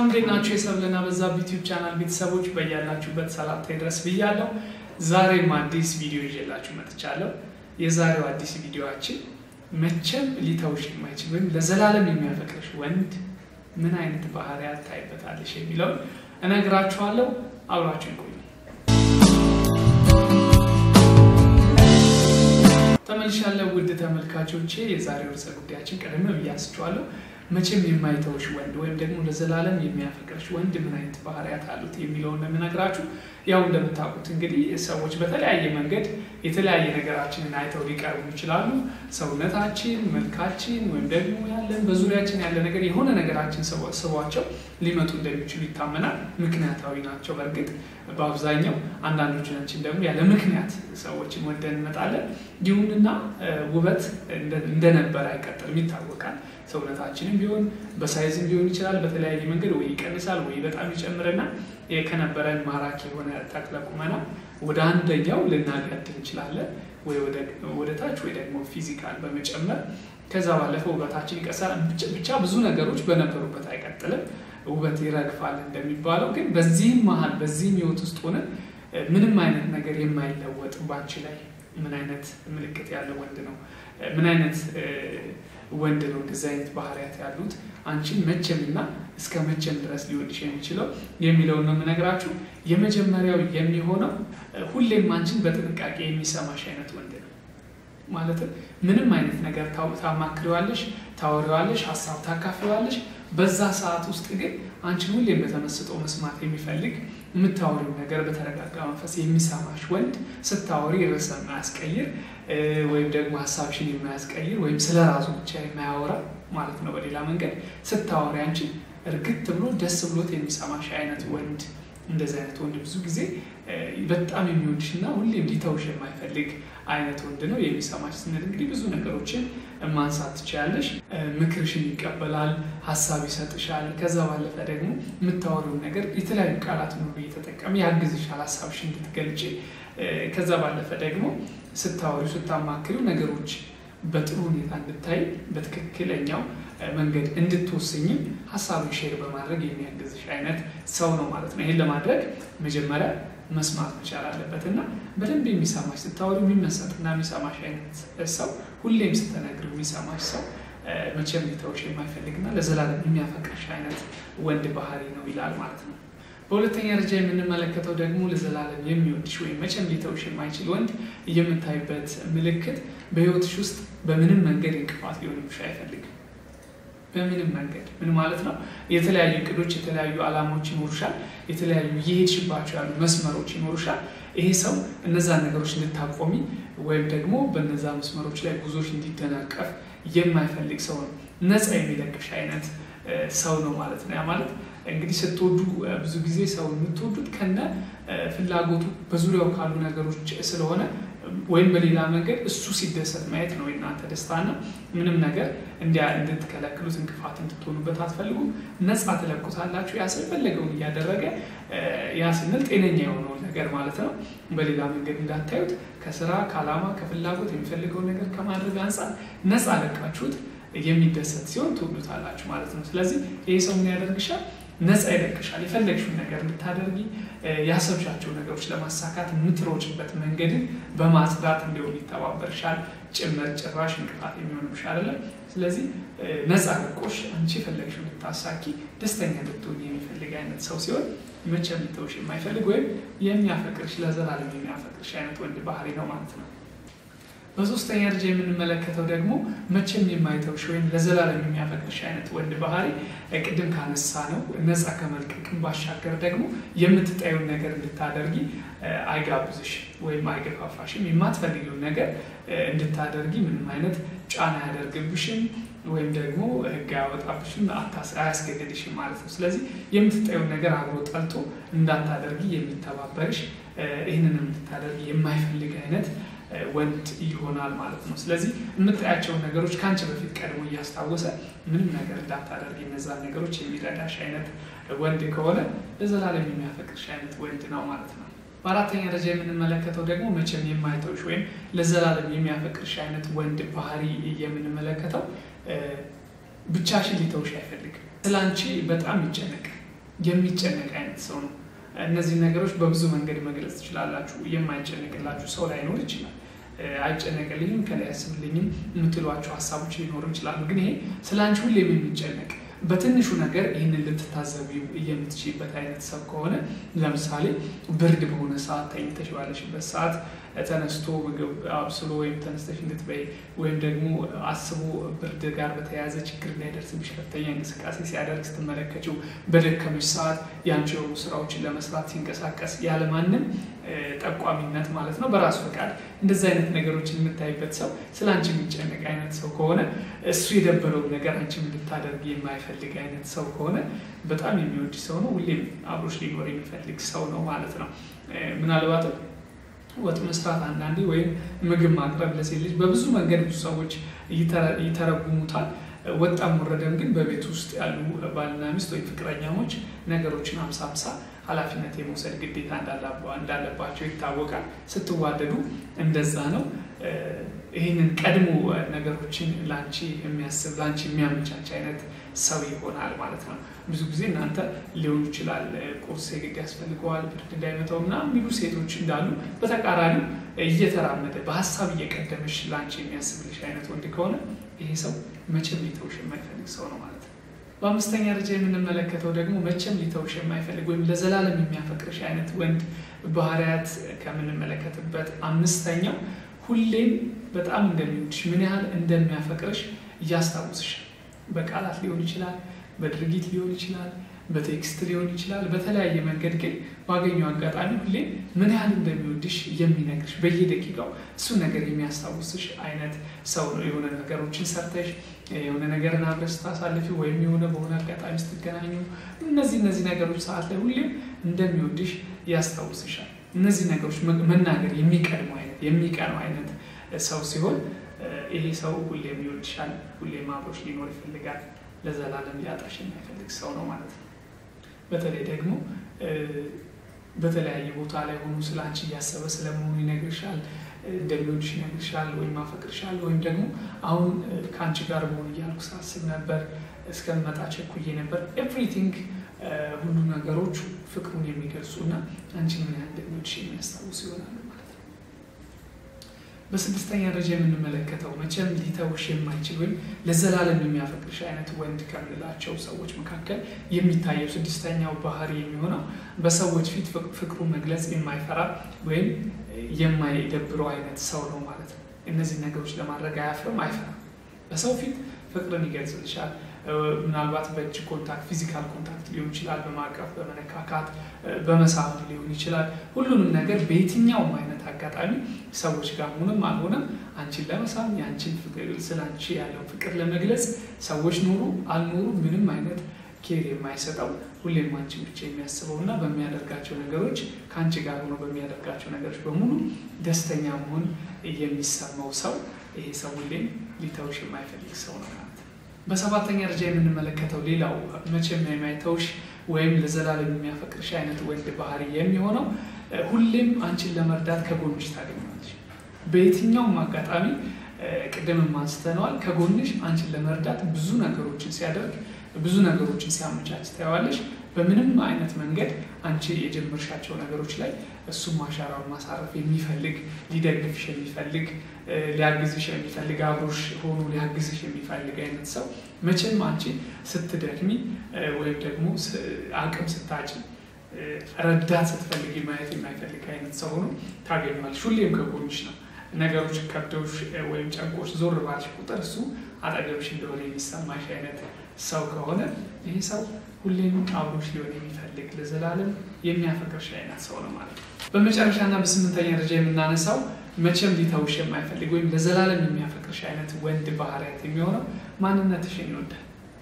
እንዴት ናችሁ? የሰብለና በዛብህ ዩቲዩብ ቻናል ቤተሰቦች በያላችሁበት ሰላምታ ይድረስ ብያለሁ። ዛሬም አዲስ ቪዲዮ ይዤላችሁ መጥቻለሁ። የዛሬው አዲስ ቪዲዮችን መቼም ሊተውሽ የማይችል ወይም ለዘላለም የሚያፈቅርሽ ወንድ ምን አይነት ባህሪያት ታይበታለሽ የሚለውን እነግራችኋለሁ። አብራችሁ ይቆዩ። ተመልሻለሁ ውድ ተመልካቾቼ። የዛሬው ርዕሰ ጉዳያችን ቀደም ብዬ አንስቼዋለሁ። መቼም የማይተውሽ ወንድ ወይም ደግሞ ለዘላለም የሚያፈቅርሽ ወንድ ምን አይነት ባህሪያት አሉት የሚለውን ነው የምነግራችሁ። ያው እንደምታውቁት እንግዲህ ሰዎች በተለያየ መንገድ የተለያየ ነገራችንን አይተው ሊቀርቡ ይችላሉ። ሰውነታችን፣ መልካችን ወይም ደግሞ ያለን በዙሪያችን ያለ ነገር የሆነ ነገራችን ስቧቸው ሊመጡ እንደሚችሉ ይታመናል። ምክንያታዊ ናቸው። በእርግጥ በአብዛኛው አንዳንዶቻችን ደግሞ ያለ ምክንያት ሰዎችን ወደን እንመጣለን። ይሁንና ውበት እንደነበረ አይቀጥልም፣ ይታወቃል። ሰውነታችንም ቢሆን በሳይዝም ሊሆን ይችላል። በተለያየ መንገድ ወይ ይቀንሳል ወይ በጣም ይጨምርና ከነበረን ማራኪ የሆነ ተክለ ቁመና ወደ አንደኛው ልናገድ እንችላለን፣ ወይ ወደ ታች ወይ ደግሞ ፊዚካል በመጨመር ከዛ ባለፈ ውበታችን ይቀሳል። ብቻ ብዙ ነገሮች በነበሩበት አይቀጥልም፣ ውበት ይረግፋል እንደሚባለው። ግን በዚህም መሀል በዚህም ህይወት ውስጥ ሆነ ምንም አይነት ነገር የማይለወጥ ባንቺ ላይ ምን አይነት ምልክት ያለው ወንድ ነው? ምን አይነት ወንድ ነው እንደዚህ አይነት ባህሪያት ያሉት? አንቺን መቼምና እስከ መቼም ድረስ ሊወድሽ የሚችለው የሚለውን ነው የምነግራችሁ። የመጀመሪያው የሚሆነው ሁሌም አንቺን በጥንቃቄ የሚሰማሽ አይነት ወንድ ነው። ማለትም ምንም አይነት ነገር ታማክሪዋለሽ፣ ታወሪዋለሽ፣ ሀሳብ ታካፍሪዋለሽ። በዛ ሰዓት ውስጥ ግን አንቺን ሁሌም በተመስጦ መስማት የሚፈልግ የምታወሪው ነገር በተረጋጋ መንፈስ የሚሰማሽ ወንድ ስታወሪ ርዕስ የማያስቀይር ወይም ደግሞ ሀሳብሽን የማያስቀይር ወይም ስለ ራሱ ብቻ የማያወራ ማለት ነው። በሌላ መንገድ ስታወሪ አንቺን እርግጥ ብሎ ደስ ብሎት የሚሰማሽ አይነት ወንድ እንደዚህ አይነት ወንድ ብዙ ጊዜ በጣም የሚወድሽ እና ሁሌም ሊተውሽ የማይፈልግ አይነት ወንድ ነው። የሚሰማሽ ስንል እንግዲህ ብዙ ነገሮችን ማንሳት ትችላለሽ። ምክርሽን ይቀበላል፣ ሀሳብ ይሰጥሻል። ከዛ ባለፈ ደግሞ የምታወሪውን ነገር የተለያዩ ቃላት ሁሉ እየተጠቀመ ያግዝሻል ሀሳብሽ እንድትገልጪ። ከዛ ባለፈ ደግሞ ስታወሪው ስታማክሪው ነገሮች በጥሩ ሁኔታ እንድታይ በትክክለኛው መንገድ እንድትወስኝም ሀሳብን ሼር በማድረግ የሚያግዝሽ አይነት ሰው ነው ማለት ነው። ይህን ለማድረግ መጀመሪያ መስማት መቻል አለበት እና በደንብ የሚሰማሽ ስታወሪ የሚመሰጥና የሚሰማሽ አይነት ሰው ሁሌም ስትነግሪው የሚሰማሽ ሰው መቼም ሊተውሽ የማይፈልግና ለዘላለም የሚያፈቅርሽ አይነት ወንድ ባህሪ ነው ይላል ማለት ነው። በሁለተኛ ደረጃ የምንመለከተው ደግሞ ለዘላለም የሚወድሽ ወይም መቼም ሊተውሽ የማይችል ወንድ የምታይበት ምልክት በሕይወትሽ ውስጥ በምንም መንገድ እንቅፋት ሊሆንብሽ አይፈልግም። በምንም መንገድ ምን ማለት ነው? የተለያዩ እቅዶች፣ የተለያዩ ዓላማዎች ይኖሩሻል። የተለያዩ እየሄድሽባቸው ያሉ መስመሮች ይኖሩሻል። ይሄ ሰው እነዛን ነገሮች እንድታቆሚ ወይም ደግሞ በነዛ መስመሮች ላይ ጉዞች እንዲደናቀፍ የማይፈልግ ሰው ነው። ነፃ የሚለቅሽ አይነት ሰው ነው ማለት ነው። ያ ማለት እንግዲህ ስትወዱ ብዙ ጊዜ ሰው የምትወዱት ከነ ፍላጎቱ በዙሪያው ካሉ ነገሮች ስለሆነ ወይም በሌላ መንገድ እሱ ሲደሰት ማየት ነው የእናንተ ደስታና ምንም ነገር እንዲያ እንድትከለክሉት እንቅፋት እንድትሆኑበት አትፈልጉም። ነፃ ትለቁታላችሁ። ያ ሰው የፈለገውን እያደረገ ያ ስንል ጤነኛ የሆነውን ነገር ማለት ነው። በሌላ መንገድ እንዳታዩት ከስራ ከዓላማ ከፍላጎት የሚፈልገውን ነገር ከማድረግ አንጻር ነፃ ለቃችሁት የሚደሰት ሲሆን ትወዱታላችሁ ማለት ነው። ስለዚህ ይህ ሰው ምን ያደርግሻል? ነፃ ይለቅሻል። የፈለግሽውን ነገር እንድታደርጊ ያሰብሻቸው ነገሮች ለማሳካት የምትሮጭበት መንገድን በማጽዳት እንዲሆን ይተባበርሻል። ጭምር ጭራሽ እንቅፋት የሚሆንብሽ አይደለም። ስለዚህ ነፃ ለቆሽ አንቺ የፈለግሽውን እንድታሳኪ ደስተኛ እንድትሆኝ የሚፈልግ አይነት ሰው ሲሆን መቼም ሊተውሽ የማይፈልግ ወይም የሚያፈቅርሽ ለዘላለም የሚያፈቅርሽ አይነት ወንድ ባህሪ ነው ማለት ነው። በሶስተኛ ደረጃ የምንመለከተው ደግሞ መቼም የማይተውሽ ወይም ለዘላለም የሚያፈቅርሽ አይነት ወንድ ባህሪ ቅድም ካነሳ ነው ነፃ ከመልቀቅም ባሻገር ደግሞ የምትጠዩን ነገር እንድታደርጊ አይጋብዝሽ ወይም አይገፋፋሽም። የማትፈልጊውን ነገር እንድታደርጊ ምንም አይነት ጫና አያደርግብሽም ወይም ደግሞ ሕግ አያወጣብሽም፣ አያስገድድሽም ማለት ነው። ስለዚህ የምትጠዩን ነገር አብሮ ጠልቶ እንዳታደርጊ የሚተባበርሽ ይህንን እንድታደርጊ የማይፈልግ አይነት ወንድ ይሆናል ማለት ነው። ስለዚህ የምታያቸውን ነገሮች ከአንቺ በፊት ቀድሞ እያስታወሰ ምንም ነገር እንዳታደርግ እነዛን ነገሮች የሚረዳሽ አይነት ወንድ ከሆነ ለዘላለም የሚያፈቅርሽ አይነት ወንድ ነው ማለት ነው። በአራተኛ ደረጃ የምንመለከተው ደግሞ መቼም የማይተውሽ ወይም ለዘላለም የሚያፈቅርሽ አይነት ወንድ ባህሪ የምንመለከተው ብቻሽን ሊተውሽ አይፈልግም። ስለ አንቺ በጣም ይጨነቅ የሚጨነቅ አይነት ሰው ነው። እነዚህ ነገሮች በብዙ መንገድ መግለጽ ትችላላችሁ። የማይጨነቅላችሁ ሰው ላይኖር ይችላል። አይጨነቅልኝም ከላይ ያስብልኝም የምትሏቸው ሀሳቦች ሊኖሩ ይችላሉ። ግን ይሄ ስለ አንቺ ሁሌም የሚጨነቅ በትንሹ ነገር ይህንን ልትታዘቡ የምትችይበት አይነት ሰው ከሆነ ለምሳሌ ብርድ በሆነ ሰዓት ተኝተሽ ባለሽበት ሰዓት ተነስቶ ምግብ አብስሎ ወይም ተነስተሽ እንድትበይ ወይም ደግሞ አስቦ ብርድ ጋር በተያያዘ ችግር እንዳይደርስብሽ ከፍተኛ እንቅስቃሴ ሲያደርግ ስትመለከችው፣ በደከመሽ ሰዓት የአንቺ የሆኑ ስራዎችን ለመስራት ሲንቀሳቀስ ያለማንም ጠቋሚነት ማለት ነው በራሱ ፈቃድ እንደዚህ አይነት ነገሮችን የምታይበት ሰው ስለ አንቺ የሚጨነቅ አይነት ሰው ከሆነ እሱ የደበረውን ነገር አንቺም እንድታደርግ የማይፈልግ አይነት ሰው ከሆነ በጣም የሚወድ ሰው ነው። ሁሌም አብሮሽ ሊኖር የሚፈልግ ሰው ነው ማለት ነው። ምናልባትም ወጥ መስራት አንዳንዴ ወይም ምግብ ማቅረብ ለሴት ልጅ በብዙ መንገድ ብዙ ሰዎች ይተረጉሙታል። ወጣም ወረደም ግን በቤት ውስጥ ያሉ ባልና ሚስት ወይም ፍቅረኛሞች ነገሮችን አምሳ አምሳ ኃላፊነት የመውሰድ ግዴታ እንዳለባቸው ይታወቃል። ስትዋደዱ እንደዛ ነው። ይህንን ቀድሞ ነገሮችን ለአንቺ የሚያስብ ለአንቺ የሚያመቻች አይነት ሰው ይሆናል ማለት ነው። ብዙ ጊዜ እናንተ ሊሆን ይችላል ቁርስ የግድ ያስፈልገዋል ብርድ እንዳይመታው ምናምን የሚሉ ሴቶች እንዳሉ፣ በተቃራኒው እየተራመደ በሀሳብ እየቀደመሽ ለአንቺ የሚያስብልሽ አይነት ወንድ ከሆነ ይሄ ሰው መቼም ሊተውሽ የማይፈልግ ሰው ነው ማለት ነው። በአምስተኛ ደረጃ የምንመለከተው ደግሞ መቼም ሊተውሽ የማይፈልግ ወይም ለዘላለም የሚያፈቅርሽ አይነት ወንድ ባህሪያት ከምንመለከትበት አምስተኛው ሁሌም በጣም እንደሚወድሽ ምን ያህል እንደሚያፈቅርሽ እያስታውስሽ በቃላት ሊሆን ይችላል፣ በድርጊት ሊሆን ይችላል፣ በቴክስት ሊሆን ይችላል። በተለያየ መንገድ ግን ባገኘው አጋጣሚ ሁሌም ምን ያህል እንደሚወድሽ የሚነግርሽ በየደቂቃው እሱን ነገር የሚያስታውስሽ አይነት ሰው ነው። የሆነ ነገሮችን ሰርተሽ የሆነ ነገርን አብረሽ ስታሳልፊ ወይም የሆነ በሆነ አጋጣሚ ስትገናኙ እነዚህ እነዚህ ነገሮች ሰዓት ላይ ሁሌም እንደሚወድሽ ያስታውስሻል። እነዚህ ነገሮች መናገር የሚቀድሙ አይነት የሚቀነው አይነት ሰው ሲሆን ይሄ ሰው ሁሌም ይወድሻል፣ ሁሌም አብሮሽ ሊኖር ይፈልጋል። ለዘላለም ሊያጣሽ የማይፈልግ ሰው ነው ማለት ነው። በተለይ ደግሞ በተለያየ ቦታ ላይ ሆኖ ስለ አንቺ እያሰበ ስለመሆኑ ይነግርሻል፣ እንደሚወድሽ ይነግርሻል፣ ወይም አፈቅርሻል፣ ወይም ደግሞ አሁን ከአንቺ ጋር መሆን እያልኩ ሳስብ ነበር፣ እስከምመጣ ቸኩዬ ነበር። ኤቭሪቲንግ ሁሉ ነገሮች ፍቅሩን የሚገልጹ እና አንቺን ምን ያህል እንደሚወድሽ የሚያስታውሱ ይሆናሉ ማለት ነው። በስድስተኛ ደረጃ የምንመለከተው መቼም ሊተውሽ የማይችል ወይም ለዘላለም የሚያፈቅርሽ አይነት ወንድ ከምንላቸው ሰዎች መካከል የሚታየው ስድስተኛው ባህሪ የሚሆነው በሰዎች ፊት ፍቅሩ መግለጽ የማይፈራ ወይም የማይደብረው አይነት ሰው ነው ማለት ነው። እነዚህ ነገሮች ለማድረግ አያፍርም፣ አይፈራም። በሰው ፊት ፍቅርን ይገልጽልሻል። ምናልባት በእጅ ኮንታክት ፊዚካል ኮንታክት ሊሆን ይችላል፣ በማቀፍ በመነካካት በመሳብ ሊሆን ይችላል። ሁሉንም ነገር በየትኛውም አይነት አጋጣሚ ሰዎች ጋር ሆነም አልሆነም አንቺን ለመሳብ የአንቺን ፍቅር ስለ አንቺ ያለው ፍቅር ለመግለጽ ሰዎች ኖሩ አልኖሩ ምንም አይነት ኬር የማይሰጠው ሁሌም አንቺን ብቻ የሚያስበው እና በሚያደርጋቸው ነገሮች ከአንቺ ጋር ሆኖ በሚያደርጋቸው ነገሮች በሙሉ ደስተኛ መሆን የሚሰማው ሰው ይሄ ሰው ሁሌም ሊተውሽ የማይፈልግ ሰው ነው ማለት ነው። በሰባተኛ ደረጃ የምንመለከተው ሌላው መቼም የማይተውሽ ወይም ለዘላለም የሚያፈቅርሽ አይነት ወንድ ባህሪ የሚሆነው ሁሌም አንቺን ለመርዳት ከጎንሽ ታገኘዋለሽ። በየትኛውም አጋጣሚ ቅድምም አንስተነዋል። ከጎንሽ አንቺን ለመርዳት ብዙ ነገሮችን ሲያደርግ ብዙ ነገሮችን ሲያመቻች ታየዋለሽ። በምንም አይነት መንገድ አንቺ የጀመርሻቸው ነገሮች ላይ እሱም አሻራውን ማሳረፍ የሚፈልግ ሊደግፍሽ የሚፈልግ ሊያግዝሽ የሚፈልግ አብሮሽ ሆኖ ሊያግዝሽ የሚፈልግ አይነት ሰው መቼም አንቺ ስትደክሚ ወይም ደግሞ አቅም ስታጭ ረዳት ስትፈልጊ ማየት የማይፈልግ አይነት ሰው ሆኖ ታገኘዋለሽ። ሁሌም ከጎንሽ ነው። ነገሮች ከብደውሽ ወይም ጨንቆሽ ዞር ባልሽ ቁጥር እሱ አጠገብሽ እንደሆነ የሚሰማሽ አይነት ሰው ከሆነ ይህ ሰው ሁሌም አብሮሽ ሊሆን የሚፈልግ ለዘላለም የሚያፈቅርሽ አይነት ሰው ነው ማለት ነው። በመጨረሻና በስምንተኛ ደረጃ የምናነሳው መቼም ሊተውሽ የማይፈልግ ወይም ለዘላለም የሚያፈቅርሽ አይነት ወንድ ባህሪያት የሚሆነው ማንነትሽን ይወዳል።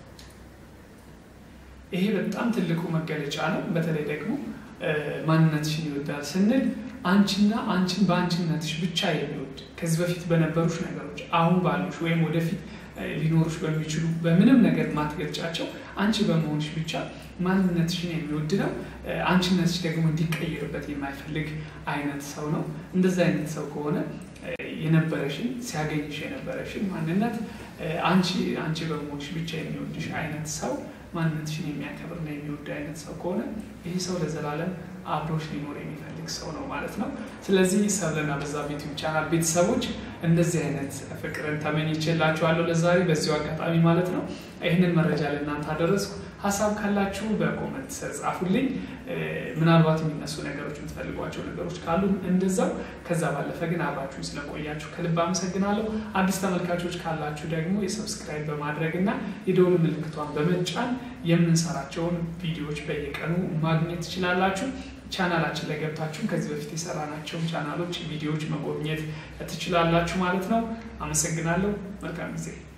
ይሄ በጣም ትልቁ መገለጫ ነው። በተለይ ደግሞ ማንነትሽን ይወዳል ስንል አንቺና አንቺን በአንቺነትሽ ብቻ የሚወድ ከዚህ በፊት በነበሩሽ ነገሮች አሁን ባሉሽ ወይም ወደፊት ሊኖሩሽ በሚችሉ በምንም ነገር ማትገልጫቸው አንቺ በመሆንሽ ብቻ ማንነትሽን የሚወድ ነው። አንቺነትሽ ደግሞ እንዲቀየርበት የማይፈልግ አይነት ሰው ነው። እንደዚህ አይነት ሰው ከሆነ የነበረሽን ሲያገኝሽ የነበረሽን ማንነት አንቺ አንቺ በመሆንሽ ብቻ የሚወድሽ አይነት ሰው ማንነትሽን የሚያከብርና የሚወድ አይነት ሰው ከሆነ ይህ ሰው ለዘላለም አብሮሽ ሊኖር የሚፈልግ ሰው ነው ማለት ነው። ስለዚህ ሰብለና በዛብህ ዩቲዩብ ቻናል ቤተሰቦች እንደዚህ አይነት ፍቅርን ተመኝቼላችኋለሁ ለዛሬ በዚሁ አጋጣሚ ማለት ነው። ይህንን መረጃ ለእናንተ አደረስኩ። ሀሳብ ካላችሁ በኮመንት ጻፉልኝ። ምናልባት የሚነሱ ነገሮች የምትፈልጓቸው ነገሮች ካሉ እንደዛው። ከዛ ባለፈ ግን አብራችሁን ስለቆያችሁ ከልብ አመሰግናለሁ። አዲስ ተመልካቾች ካላችሁ ደግሞ የሰብስክራይብ በማድረግ እና የደወል ምልክቷን በመጫን የምንሰራቸውን ቪዲዮዎች በየቀኑ ማግኘት ትችላላችሁ። ቻናላችን ላይ ገብታችሁ ከዚህ በፊት የሰራናቸውን ቻናሎች ቪዲዮዎች መጎብኘት ትችላላችሁ ማለት ነው። አመሰግናለሁ። መልካም ጊዜ